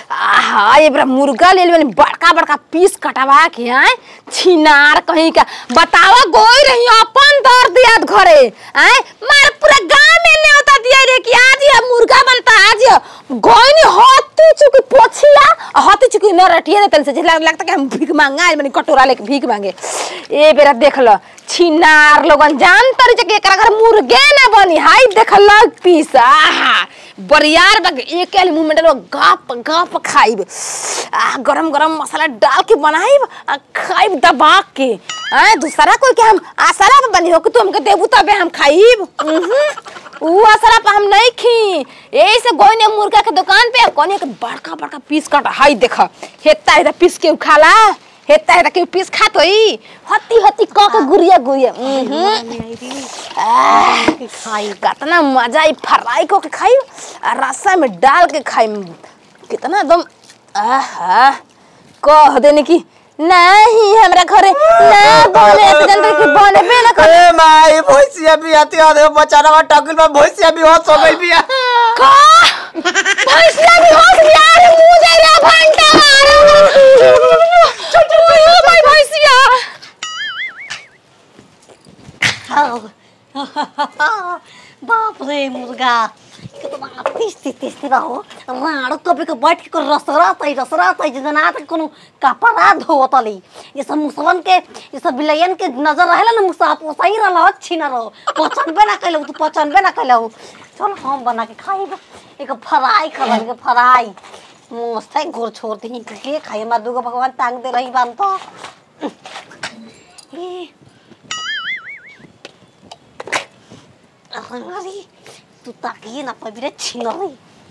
आहा ये बड़ा मुर्गा ले लेबनी बड़का बड़का पीस कटवा के आए छिनार कहीं का बतावा गोई रही अपन दर्द याद घरे आए मार पूरा गांव में न्योता दिया रे कि आज ये मुर्गा बनता आज ये गोई नहीं होती चुकी पोछिया होती चुकी न रटिए देतल से जिला लगता कि हम भीख मांगा आज बनी कटोरा लेके भीख मांगे ए बेरा देख लो छिनार लोगन जान तरी जे के एकरा घर मुर्गे ना बनी हाय देख लो पीस आहा बरियार बग एक के मुंह में डालो गप गप खाइब आ गरम गरम मसाला डाल के बनाइब आ खाइब दबा के आ दूसरा कोई के हम आसरा पे बनी हो कि तू हमके देबू तबे हम खाइब उहुं। ऊ आसरा पे हम नहीं खी यही से गोई ने मुर्गा के दुकान पे कोने के बड़का बड़का पीस काट हाय देख हेता हेता पीस के खाला हेता हेता के पीस खात होई हत्ती हत्ती क के गुरिया गुरिया उहुं। आह, खाई कितना मजा आई फ्राई को के खाई आ रसा में डाल के खाई कितना एकदम आहा कह देने की नहीं हमरा घरे ना बने तो जनता की बने पे ना करे अरे माई भैंसिया भी आती है बचाना में टकिल में भैंसिया भी होश हो गई भी है का भैंसिया भी होश गया रे मुझे रे घंटा चल चल भाई भैंसिया बाप रे मुर्गा कितना टेस्टी टेस्टी बा हो राणो कभी के बैठ के रसरत है रसरत है जना तक कोनो कपड़ा धोतली ये सब मुसवन के ये सब बिलयन के नजर रहेला ना मुसा पोसाई रहला अच्छी ना रहो पचनबे ना कैलौ तू पचनबे ना कैलौ चल हम बना के खाइब एक फ्राई कर के फ्राई मस्त है घोर छोड़ दी के खाई हमार दुगो भगवान टांग दे रही बान तो ए अरे तू ताकिए ना पबिरे छिनरी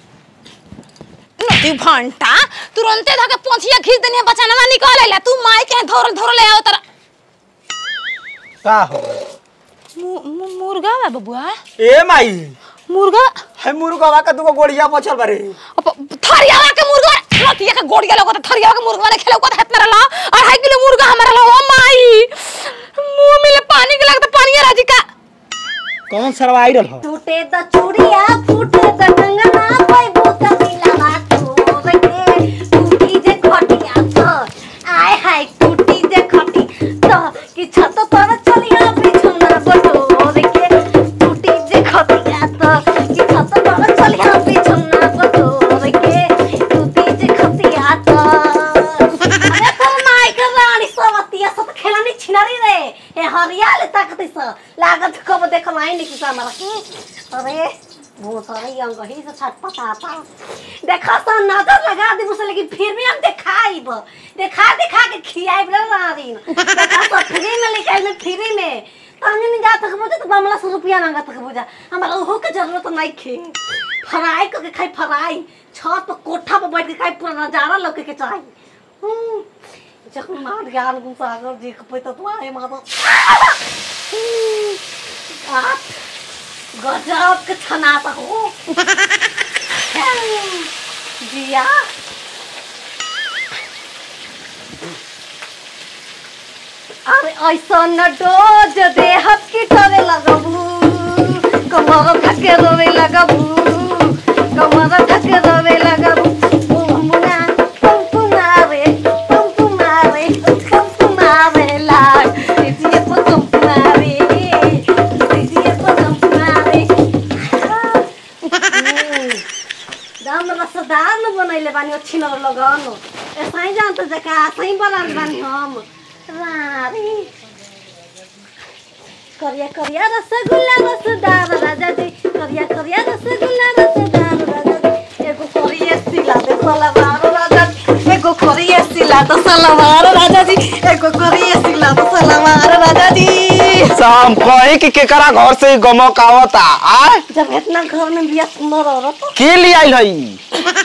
नदी घंटा तुरंते धके पोंछिया खींच देनी बचाना निकाल आइला तू माई के धोर धोर ले आओ तरा का हो मु- मु- मुर्गा बा बबुआ ए माई मुर्गा है मुर्गा का दुगो गोड़िया बचल बारे अब थरियावा के मुर्गा रतिया के गोड़िया लोग थरियावा के मुर्गा ने खेलो को हाथ में रला अढ़ाई किलो मुर्गा हमारा ला ओ माई मुंह में ले पानी के लगता पानी राजी का कौन सरवा आइडल हो टूटे द चूड़िया फूटे द कंगना पैबो का मिलावा तोर के टूटी जे खटिया तो आय हाय टूटी जे खटी तो कि छत पर चलिया बिछुना बटोर के टूटी जे खटिया तो कि छत पर चलिया बिछुना बटोर के टूटी जे खटिया तो अरे तर माई के रानी सवतिया सब खेलानी छिनारी रे ए हरियाले ताकत स लागत कब देखल आई नहीं किसा हमरा के अरे बहुत सारे अंग ही से छटपटाता देखा तो नजर लगा दे मुझसे लेकिन फिर भी हम दिखाइब देखा दिखा के खियाइब रे नारी देखा तो फ्री में लेके आइल फ्री में तहने नहीं जात के मुझे तो बमला सौ रुपया मांगत के बुझा हमरा ओहो के जरूरत नहीं खे फ्राई करके खाई फ्राई छत पर कोठा पर बैठ के खाई पूरा नजारा लौके के चाहिए हम्म, जब मार ज्ञान गुसागर जी के पैसा तो आए माता आप गजब के छनाता हो जिया अरे ऐसा न डोज दे हथ की टरे लगबू कमर थके रोवे लगबू कमर थके रोवे लगबू मुमुना तुम तुम्हारे तुम तुम्हारे तुम तुम्हारे लाड दीजिए को तुम तुम्हारे दीजिए को तुम तुम्हारे दाम रसदार न बनैले बानी अच्छी न लगन ऐसा ही जानते जका ऐसा ही बनाल बानी हम रारी करिया करिया रसगुल्ला रसदार राजा जी करिया करिया रसगुल्ला रसदार राजा जी एगो करिया सिला दे सलवार राजा जी एगो करिया सिला दे सलवार राजा जी एगो करिया सिला दे सलवार राजा जी शाम कहीं कि केकरा घर से गमक आवता आ जब इतना घर में बिया सुंदर औरत के लिए आइल हई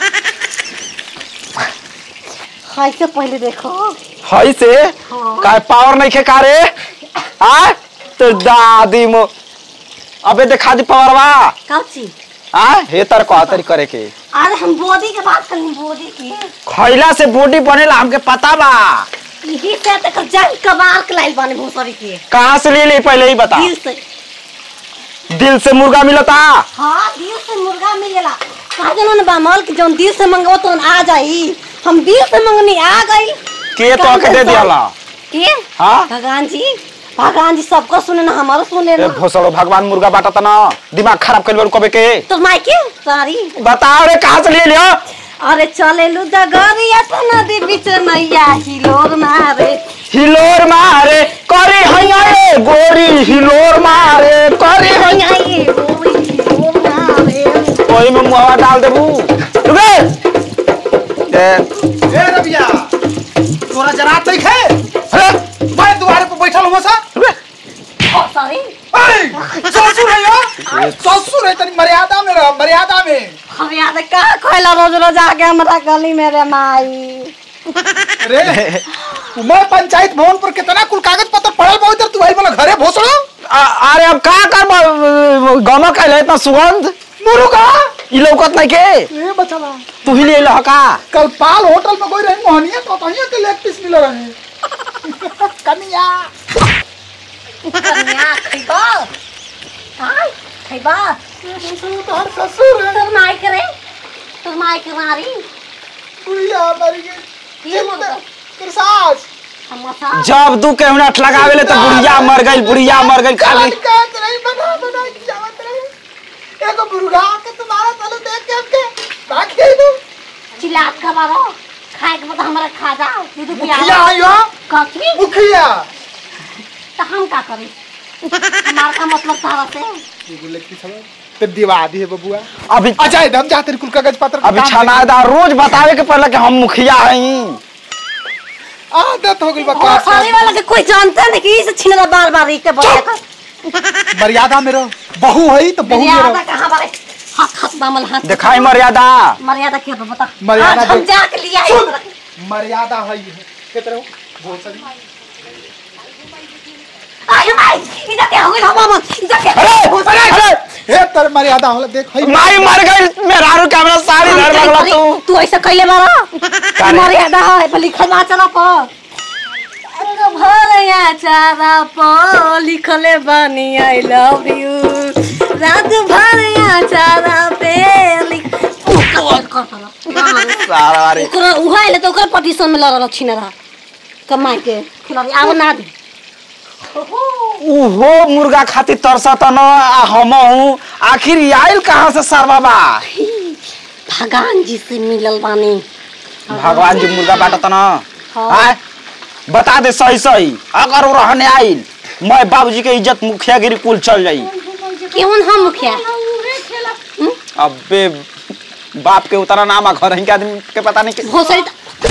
खाई से पहले देखो हई से हाँ। काय पावर नहीं खे कारे आ तो दादी मो अबे देखा दी पावरवा काची आ हे तर कहतरी करे के अरे हम बॉडी के बात करें बॉडी की खैला से बॉडी बनेला हमके पता बा यही से तक जंग कबार के लाइल बाने भूसरी के कहाँ से ले ली पहले ही बता दिल से दिल से मुर्गा मिलता हाँ दिल से मुर्गा मिलेला कहा जानो ना बामल कि जौन दिल से मंगो तो आ जाई हम दिल से मंगनी आ गई के तो के दे दियाला के हाँ भगवान जी भगवान जी सबको सुने ना हमारो सुने ए ना भोसड़ो भगवान मुर्गा बाटा तना दिमाग खराब कर कबे के तो मायके सारी बताओ रे कहाँ से ले लियो अरे चले लू डगरिया तो नदी बीच नैया हिलोर मारे हिलोर मारे करे हैया रे गोरी हिलोर मारे करे हैया ये गोरी हिलोर मारे ओही में मुहवा डाल देबू रुके ए ए रबिया तोरा जरा तक है अरे मैं दुआरे पे बैठल हूं सा रुके ओ सॉरी अरे ससुर है यो ससुर है तनी मर्यादा में रह मर्यादा में हम याद का कहला रोज रोज आके हमरा गली में रे माई रे मैं पंचायत भवन पर कितना कुल कागज पत्र पड़ल बा उधर तू आई वाला घरे भोसड़ो आ- अरे अब का कर गम कहले इतना सुगंध मुर्गा ई लौकत नहीं के ए बचवा तू ही ले लह का कल पाल होटल में कोई रही मोहनिया तो तहिया के लेग पीस मिल रहे कनिया कन्या खैबा हाय खैबा तोहर ससुर है तोर माई करे तोर माई के मारी बुढ़िया मर गई ये मुर्गा तेरे सास हम सा जब दू के मिनट लगावे ले तो बुढ़िया मर गई बुढ़िया मर गई खाली कहत रही बना बना के जावत रही एगो मुर्गा के तुम्हारा तले देख के हमके बाकी तू चिल्लात का मारो खाए के बता हमरा खा जा दूध पिया मुखिया है यो कथी मुखिया तो हम का करी हमार का मतलब तारा से एगो लेग पीस है ते दिवा दी है बबुआ अभी अच्छा हम जाते कुल कागज पत्र अभी छनादार रोज बतावे के पड़ला कि हम मुखिया हई आदत हो गई ओ बका सारी वाला के कोई जानता नहीं कि इसे छिनरा बार बार के बोले का मर्यादा में रहो बहू है तो बहू में मर्यादा रहो कहां बारे हाथ हाथ बामल हाथ दिखाई मर्यादा मर्यादा क्या बा बता मर्यादा आज हम दे। जाके लिया है सुन। इस तरह। मर्यादा है ये कितने हो बोल सही आय माय इधर क्या हो गई हम हम इधर क्या अरे अरे हे तर मर्यादा होला देख है माई मर गई मेहरारू कैमरा साड़ी धर लगला तू तू ऐसा कैले मारा रे? मर्यादा है पर लिखल बा चला पर अंग भरया चारा पर लिखले बानी आई लव यू रात भरया चारा पे लिख कॉल कर सारा वारी ओकरा उहाइले त ओकर पटिशन में लड़ल छिन रहा कमाई के खिलाड़ी आव ना दे उहो मुर्गा खातिर तरसत न आ हम हूँ आखिर ई आइल कहाँ से सर बाबा भगवान जी से मिलल बानी भगवान जी मुर्गा बाटत न हाँ। आय बता दे सही सही अगर वो रहने आइल मैं बाबूजी के इज्जत मुखियागिरी कुल चल जाई केवन हम मुखिया अबे बाप के उतना नाम आ घर के आदमी के पता नहीं कि भोसड़ी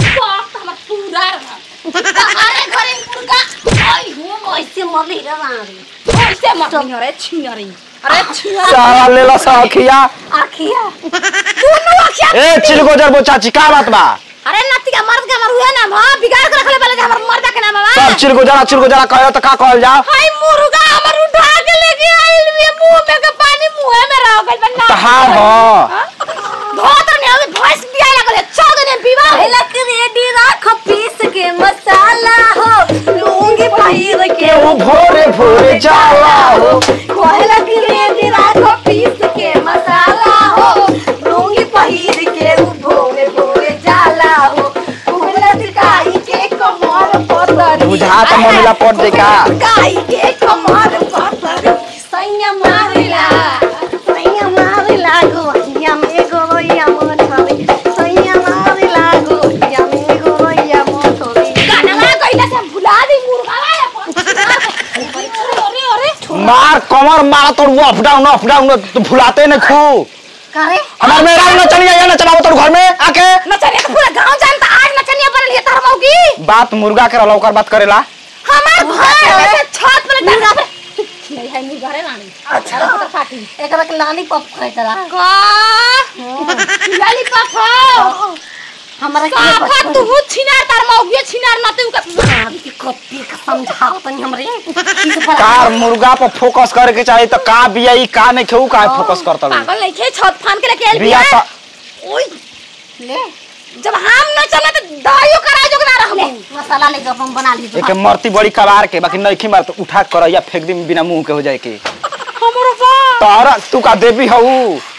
अरे घरे मुर्गा आई हो कैसे मरली रे मारी कैसे मरनी हो रे छिनरी अरे छिनरी सारा लेला सखिया आखिया दोनों अखिया ए चिलगोजर बो चाची का बात बा अरे नती का मर्द का मर हुए ना हां बिगाड़ के रखले पहले हमर मर्द के नाम सब बा चिलगोजरा चिलगोजरा कहो तो का कहल जाओ हाय मुर्गा हमर उठा के लेके आइल भी मुंह में के पानी मुंह में रह गइल बन्ना तो हाँ हो धोत ने अभी भैंस बिया लगले चौद ने विवाह है लक रेडी राख पीस के मसाला हो लूंगी पहिर के वो भोरे भोरे जाला हो कोहला की रेडी राख पीस के मसाला हो लूंगी पहिर के उ भोरे भोरे जाला हो कोहला दिखाई के कमर पतरी बुझा तो ममिला पट दे का गाई के कमर पतरी सैया मारिला सैया मारिला गोहिया में गोइया मोटरी सैया मारिला गोहिया में गोइया मोटरी गाना कइला से भुला दी मुर्गा वाला अरे अरे अरे मार कमर मारा तो वो अप डाउन अप डाउन तो भुलाते नहीं खू करे हमार मेरा न चलिए या न चलाओ तो घर में आके नचनिया तो पूरा गांव जानता आज नचनिया बनल है तार मौगी बात मुर्गा के रहला ओकर बात करेला हमार घर से छत पर डंगा पे नहीं है मुर्गा रे रानी अच्छा तो फाटी एकरा के लॉलीपॉप खैतरा का लॉलीपॉप हो हमरा के काफा तू छिनार तार मौगी छिनार न तू का के कपी के समझाओ तनी हमरे किस पर कार मुर्गा पर फोकस करे के चाहिए तो का बिया ई का नहीं खेऊ का फोकस करता लो पागल नहीं खे छत फान के लेके आइल बिया बिया तो ओए ले जब हम न चले तो दाइयो करा जो ना रहबो मसाला लेके अपन बना ली एक मरती बड़ी कबार के बाकी नहीं मार तो उठा कर या फेंक दी बिना मुंह के हो जाए के हमरो बा तोरा तू का देवी हऊ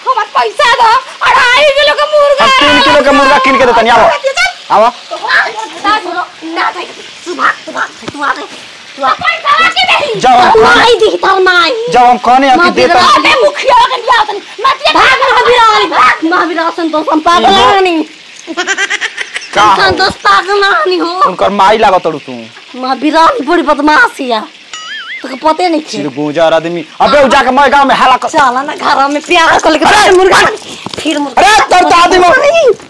हमार पैसा दो अढ़ाई किलो का मुर्गा हम तीन किलो के मुर्गा कीन के देतनी आओ आओ ना दे सुबह सुबह तू आ दे तू आ पैसा के नहीं जब हम माई दी तर माई जब हम कहने हैं कि माँ देता अबे मुखिया के लिया तनी मत भाग महावीर भाग महावीर संतोष हम पागल नहीं का हो? संतोष पागल नहीं हो उनकर माई लागत तू तू महावीर बड़ी बदमाशिया तो पते नहीं सिर थे गुजर आदमी अबे उ जाके मैं गांव में हला कर चला ना घर में प्यार कर लेके फिर मुर्गा फिर मुर्गा अरे तब तो आदमी